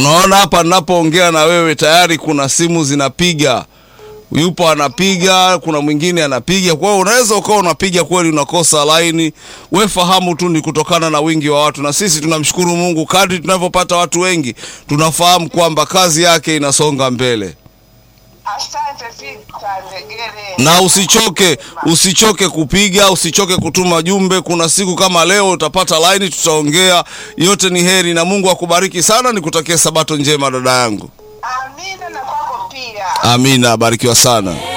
Unaona hapa ninapoongea na wewe tayari kuna simu zinapiga, yupo anapiga, kuna mwingine anapiga. Kwa hiyo unaweza ukawa unapiga kweli unakosa laini. We fahamu tu ni kutokana na wingi wa watu, na sisi tunamshukuru Mungu, kadri tunavyopata watu wengi tunafahamu kwamba kazi yake inasonga mbele. Asante Victor Ndegere. na usichoke usichoke kupiga usichoke kutuma jumbe kuna siku kama leo utapata laini tutaongea yote ni heri na mungu akubariki sana nikutakia sabato njema dada yangu Amina na kwako pia. amina barikiwa sana